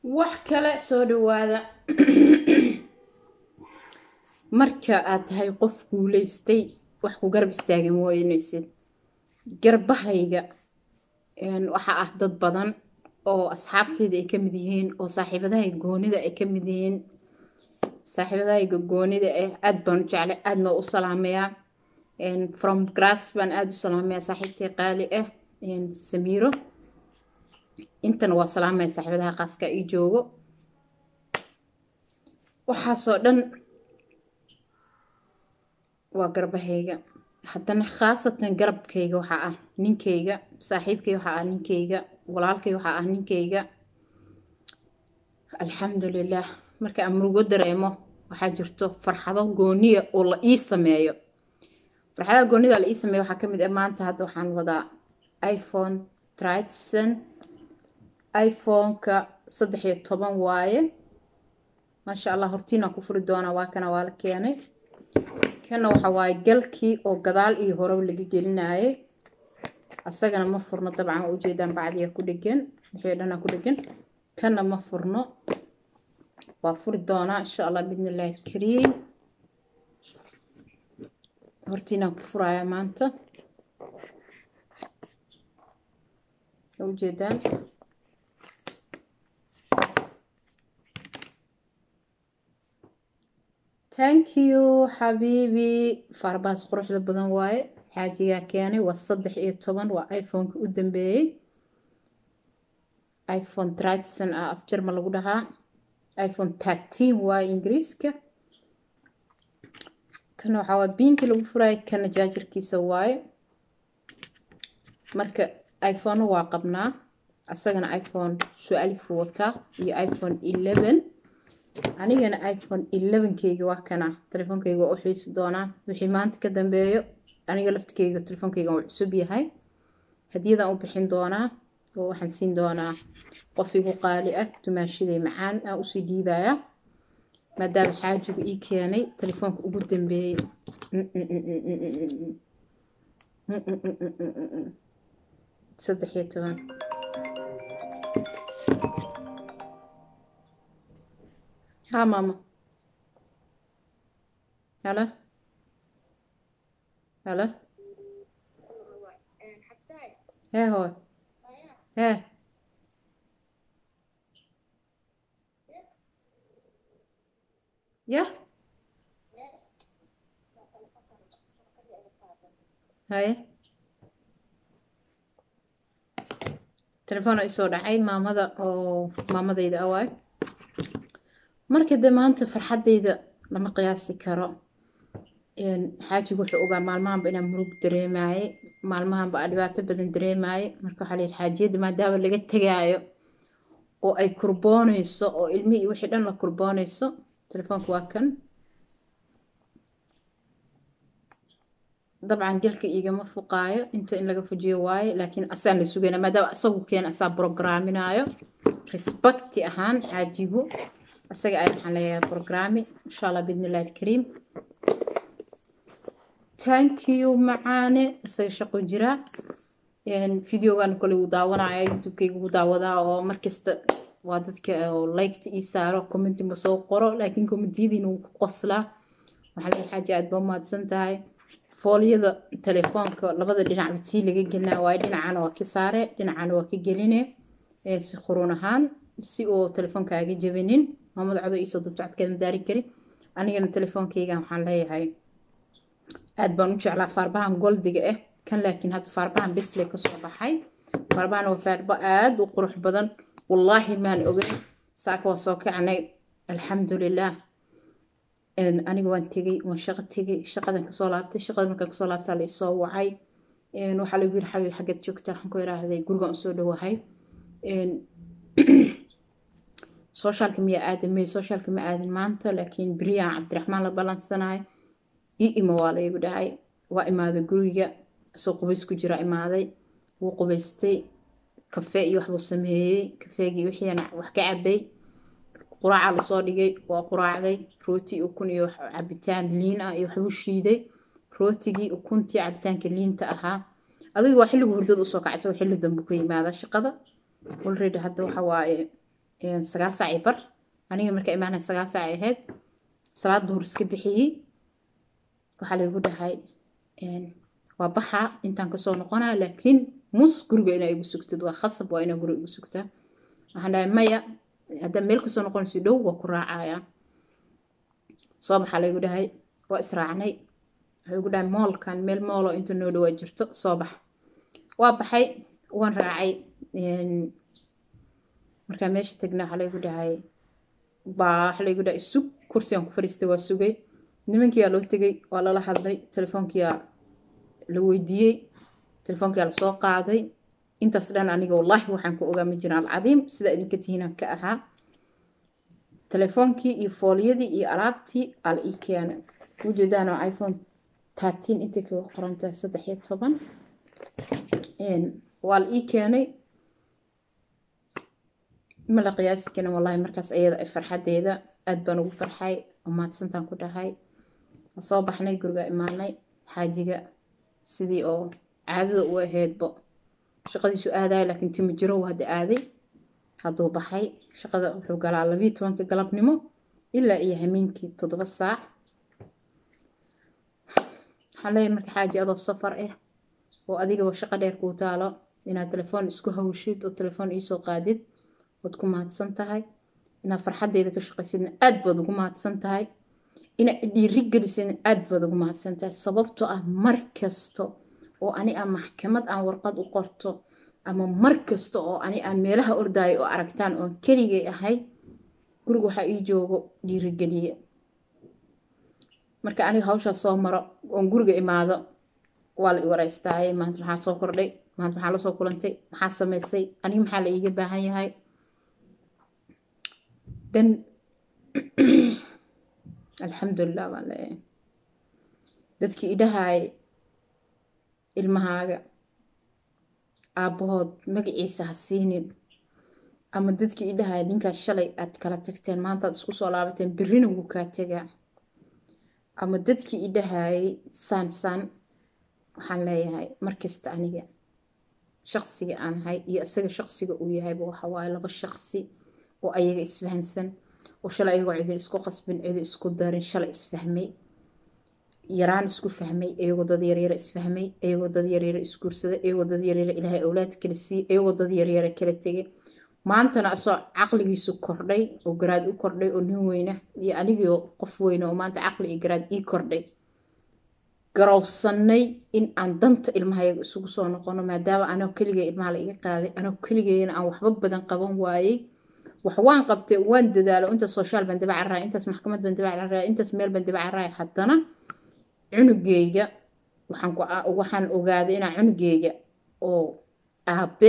wax kale soo dhawaada marka aad tahay qof guulaystay wax ku garab istaagan mooynaysid garbahayga waxaa ah dad badan oo asxaabteyda ay ka mid yihiin oo saaxiibadahayga goonida ay ka mid yihiin saaxiibadahayga goonida ah aada baan u jeclay aadna u salaameyaa from grass baan aada u salaameyaa saaxiibtay qaali ah samiiro intana waa salaamaya saaxiibadaha qaaska ii joogo waxaasoo dhan waa garbahayga haddana khaasatan garabkayga waxaa ah ninkayga saaxiibkay waxaa ah ninkayga walaalkay waxaa ah ninkayga alxamdulilah marka aan murugo dareemo waxaa jirto farxado gooniya oo la ii sameeyo farxadaha goonida la ii sameeyo waxaa ka mid ah maanta hadda waxaan wadaa iphone tritson iphone-ka saddex iyo toban waaye maasha allah hortiinaan ku furi doonaa waa kana waa la keenay kana waxa waaye galkii oo gadaal iyo horeba laga gelinayay asagana ma furno dabcan waa ujeedaan bacdiga ku dhegan wixii dhana ku dhegan kana ma furno waa furi doonaa insha allah bidni illaahi alkariim hortiinaan ku furayaa maanta ujeedaan thank you xabiibi farbaas quruxda badan waaye xaajigaa keenay waa saddex iyo toban waa iphone-ka u dambeeyey iphone tritson ah af jarma lagu dhahaa iphone thirteen waaye ingiriiska kana waxaa waa biinkii lagu furaayo kana jaajarkiisa waaye marka iphone waa qabnaa asagana iphone su-alifu wataa iyo iphone eleven anigana iphone elevenkeyga waa kana telefoonkeyga waa u xiisi doonaa wixii maanta ka dambeeyo aniga laftikeyga telefoonkeyga waa cusub yahay hadiyadaan u bixin doonaa oo waxaan siin doonaa qof igu qaali ah dumaashaday macaan aan usii dhiibaya maadaama xaajigu ii keenay telefoonka ugu dambeeyey saddex iyo toban ها ماما هلا هلا ها هو ها يا هاي تلفون isoo dhacay maamada oo maamadayda awaay marka de maanta farxadeyda lama qiyaasi karo xaajigu wuxuu ogaa maalmahanba inaan murug dareemaye maalmahanba aa dhibaato badan dareemaye marka waxaa layihi xaajiyadda maadaama laga tegaayo oo ay kurbooneyso oo ilmihii wixii dhan la kurbooneyso telefoonka waa kan dabcan gelka igama fuqaayo inta in laga fujiyo waaye laakiin asaan la sugayna maadaama isagu keena asaa brograaminaayo respecti ahaan xaajigu isaga ay waxaan leeyahay programmi insha allah bidni illahi alkariim thank you macaane isaga shaqo jira videogan kole uu daawanaya youtubekayga uu daawadaa oo markasta waa dadka oo liketa ii saaro commenti ma soo qoro laakiin commentiyadiina wuu ku qoslaa waxaa leeyahay xaaji aad ba mahadsan tahay foolyada telefoonka labada dhinacba tii laga gelinaa waaye dhinacana waa ka saare dhinacana waa ka geline si quruun ahaan si uu telefoonkaaga jabinin maamada codo iisoo dubjacadkeeda daari kari anigana telefoonkeygan waxaan leeyahay aad baan u jeclaa faarbahan goldiga ah kan laakiin hadda faarbahan bisle kasoo baxay faarbahan waa faarba aada u qurux badan wallaahi maan ogay saaka waa soo kacnay alxamdulilah aniga waan tegey waan shaqo tegey shaqadan kasoo laabtay shaqada markaan kasoo laabtaa la isoo wacay waxaa lagu yiri xabiib xaggeed joogtaa waxaan ku iraahday gurigaan usoo dhawahay socialka miya aadan may socialka ma aadan maanta laakiin beriyaan cabdiraxmaan la ballansanayo ii imo waa laygu dhahay waa imaaday guriga isoo qubays ku jira imaaday wuu qubaystay kafee iyo waxbuu sameeyey kafeegii wixiina wax ka cabay quraaca lasoo dhigay waa quraacday rooti ukun iyo cabitaan liin ah iyo waxbuu shiiday rootigii ukuntii cabitaanka liinta ahaa adiga waa xilligu hurdada usoo kacay isagoo xilli dambu ka yimaada shaqada already hadda waxa waaye sagaal saac i bar aniga marka imaanay sagaal saac ahayd salaad duhur iska bixiyey waxaa laygu dhahay waa baxaa intaan kasoo noqonaa laakiin mus guriga inaa igu sugtid waa khasab waa inaa guriga igu sugtaa waxaan dhahay maya haddaa meel kasoo noqonayso dhow waa ku raacaya soo baxaa laygu dhahay waa israacnay waxay igu dhahay moolkan meel moolo inta noo dhawaa jirto soo bax waa baxay waan raacay markaa meesha tagna waxaa laygu dhahay baa waxa laygu dhahay sug kursigaan ku fadhiistay waa sugay nimankiyaa loo tegay waa lala hadlay telefoonkiyaa la weydiiyey telefoonkiyaa lasoo qaaday intaas dhan aniga wallaahi waxaan ku ogaa ma jiraan alcadiim sida idinka tihiinaan ka ahaa telefoonkii iyo fooliyadii iyo alaabtii al ii keenay ujeedaan oo iphone tarteen intay kaga qoran tahay saddex iyo toban waa la ii keenay ma la qiyaasi karin wallaahi markaas ayada ay farxadeeda aad baan ugu farxay oo mahadsantaan ku dhahay soo baxnay guriga imaanay xaajiga sidii oo caadada u ahaydba shaqadiisu aadaya laakiin timi jiro hadda aaday hadduu baxay shaqada wuxuu galaa labiyo tobanka galabnimo ilaa iyo hameenkii toddoba saac waxaan leeyahay marka xaaji adoo safar ah oo adigaba shaqo dheer kuu taalo inaad telefoon isku hawshid oo telefoon iisoo qaadid waad ku mahadsan tahay inaad farxaddeeda ka shaqaysidna aad baad ugu mahadsan tahay inaad dhiiri gelisidna aad baad ugu mahadsan tahay sababtoo ah mar kasto oo ani aan maxkamad aan warqad u qorto ama mar kasta oo ani aan meelaha ordaayo oo aragtaan oon keligay ahay guriga waxaa ii joogo dhiirigeliye marka aniga hawshaas soo maro oon guriga imaado waa la i wareystaaye maanta maxaa soo kordhay maanta maxaa lasoo kulantay maxaa samaysay aniga maxaa la iiga baahan yahay dan alxamdulilah baan leeyahay dadkii idhahaay ilmahaaga aabbahood magaciisa ha siinin ama dadkii idhahaay ninkaas shalay aad kala tagteen maantaad isku soo laabateen birrina wuu kaa tegaa ama dadkii idhahaayay saan saan waxaan leeyahay markasta aniga shaqsiga aan ahay iyo isaga shaqsiga uu yahayba waxa waaye laba shaqsi oo ayaga isfahansan oo shalay ayagoo cidin isku qasbin cidi isku darin shalay isfahmay yaraan isku fahmay iyagoo dad yaryara isfahmay iyagoo dad yaryara isguursaday iyagoo dad yaryara ilaahay awlaad kala siiyey iyagoo dad yaryara kala tegay maantana asoo caqligiisu kordhay oo garaad u kordhay oo nin weyna iyo anigio qof weyna oo maanta caqli iyo garaad ii kordhay garowsanay in aan danta ilmahayaga isugu soo noqono maadaama anoo keligay ilmaha la iga qaaday anoo keligeyna aan waxba badan qaban waayey wax waan qabtay waan dadaalo intaas sooshaal baan daba carraay intaas maxkamad baan daba carraay intaas meel baan daba carraay haddana cunugeyga waxaan ogaaday inaa cunugeyga oo aabe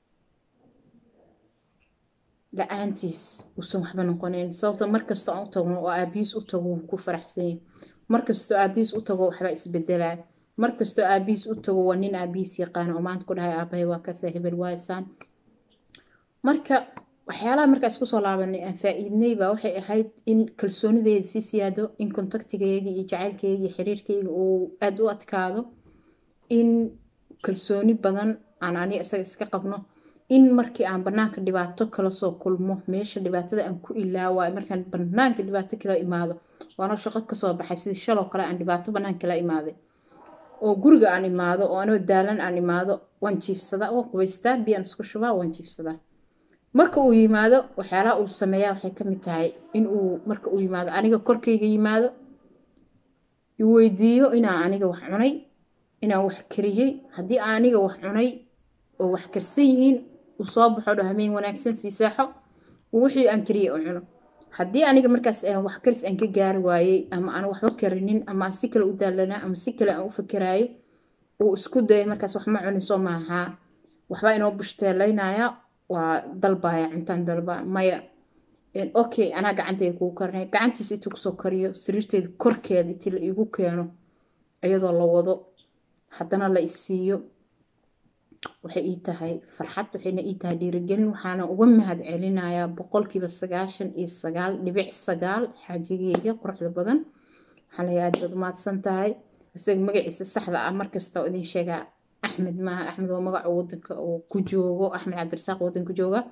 la-aantiis uusan waxba noqonayn sababto markastoo aan u tagno oo aabihiis u tago wuu ku faraxsanyay markastoo aabihiis u tago waxba isbedelaa markastoo aabihiis u tago waa nin aabihiis yaqaana oo maanta ku dhahay aabahay waa kasa hebel waaysaan marka waxyaalaha markaa isku soo laabanay aan faa-iidnay baa waxay ahayd in kalsoonideeda sii siyaado in kontaktigeygii iyo jacaylkeyga iyo xiriirkeyga uu aada u adkaado in kalsooni badan aan aniga isaga iska qabno in markii aan banaanka dhibaato kala soo kulmo meesha dhibaatada aan ku ilaawaayo markaan banaanka dhibaato kala imaado waanoo shaqo kasoo baxay sidii shaloo kale aan dhibaato banaan kala imaaday oo guriga aan imaado oo anoo daalan aan imaado waan jiifsadaa waan qubaystaa biyaan isku shubaa waan jiifsadaa marka uu yimaado waxyaalaha uu sameeyaa waxay ka mid tahay in uu marka uu yimaado aniga korkayga yimaado iweydiiyo inaan aniga wax cunay inaan wax kariyey haddii aniga wax cunay oo wax karsan yihiin uu soo baxo dho hameen wanaagsan sii saaxo wixii aan kariyey u cuno haddii aniga markaas wax karis aan ka gaari waayey ama aan waxba karinin ama aan si kale u daalanaa ama si kale aan u fakeraayo uu isku dayay markaas wax ma cunin soo maahaa waxbaa inoo bushtaalaynaya waa dalbaya cuntaan dalba maya okay anaa gacantayda kugu karinay gacantiisa intuu kusoo kariyo sariirteeda korkeeda intii la iigu keeno iyadoo la wado haddana la isiiyo waxay ii tahay farxad waxayna ii tahay dhiirigelin waxaana uga mahad celinayaa boqolkiiba sagaashan iyo sagaal dhibic sagaal xaajigeyga quruxda badan waxaan leeyahay aad baad umahadsan tahay isaga magaciisa saxda ah markasta oo idin sheegaa axmed maaha axmed waa magaca wadanka uu ku joogo axmed cabdirasaaq wadanka jooga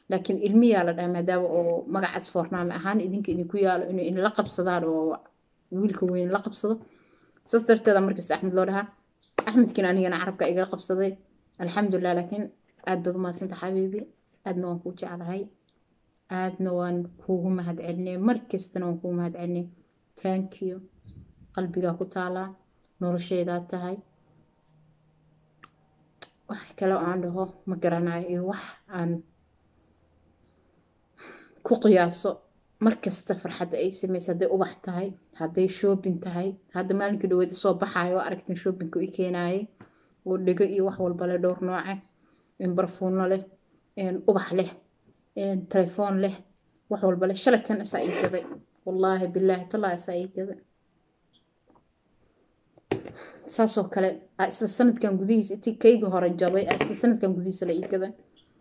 laakiin ilmiyaa la dhaha maadaama oo magacaas foornaame ahaan idinka idinku yaalo inuu inla qabsadaan oo wiilka weyn la qabsado saas darteeda markasta axmed loo dhahaa axmedkiin anigana carabka igala qabsaday alxamdulilah laakiin aad baad u maadsanta xabiibi aadna waan kuu jeclahay aadna waan kuugu mahad celinay markastana waan kuugu mahad celinay taankiyo qalbigaa ku taalaa nolosheydaad tahay wax kale oo aan dhaho ma garanayo iyo wax aan ku qiyaaso markasta farxadda ay samaysa hadday ubax tahay hadday shoobin tahay hadda maalinka dhaweed soo baxaayo oo aragtin shoobinka i keenaayay oo dhego iyo wax walba leh dhowr nooce barfuuno leh ubax leh telefoon leh wax walba leh shalay kan isaa ii gaday wallaahi bilaahi tallaahi isaa ii gaday saasoo kale isla sanadkan gudihiisa intii kayga hore jabay isla sanadkan gudihiisa la ii gaday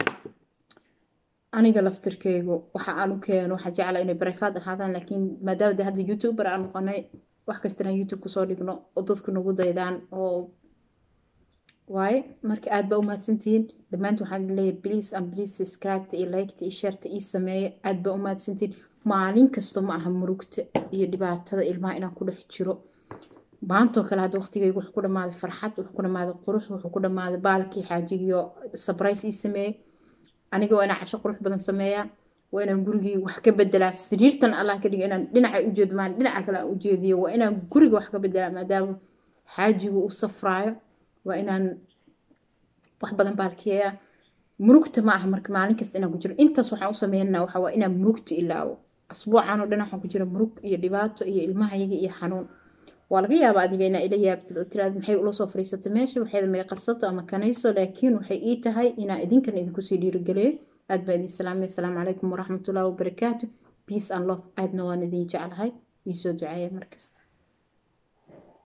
aniga laftirkeygu waxa aan u keeno waxaa jeclaa inay bareefaad ahaadaan laakiin maadaama de hadda youtuber aan noqonay wax kastana youtube kusoo dhigno oo dadku nagu daydaan oo waaye marka aad baa u mahadsantihiin dhammaanta waxaan leeyahay please and please subscribe-ta iyo like-ta iyo share-ta ii sameeya aad baa u mahadsantihiin maalin kasto ma aha murugta iyo dhibaatada ilmaha inaan ku dhex jiro maantoo kale hadda waqtigeygu wuxuu ku dhammaaday farxad wuxuu ku dhammaaday qurux wuxuu ku dhammaaday baalkii xaajigiyo sabrice ii sameeyey aniga waa inaan casho qurux badan sameeyaa waa inaan gurigii wax ka bedelaa sariirtan allah ka dhiga inaan dhinaca ujeedo maan dhinaca kale aan ujeediyo waa inaan guriga wax ka bedelaa maadaama xaajigu u safraayo waa inaan wax badan baalkiyaa murugta ma aha marka maalin kasta inaan ku jiro intaas waxaan u sameynaa waxa waa inaan murugta ilaawo asbuucan oo dhan waxaan ku jira murug iyo dhibaato iyo ilmahayaga iyo xanuun waa laga yaabaa adiga inaa ila yaabtid oo tiraad maxay ula soo fariisatay meesha waxeeda may qarsato ama kanayso laakiin waxay ii tahay inaa idinkan idinkusii dhiirigeliyo aad baa idin salaamay asalaamu calaykum waraxmatullahi wabarakaatu peace and love aadna waan idin jeclahay iisoo duceeya markasta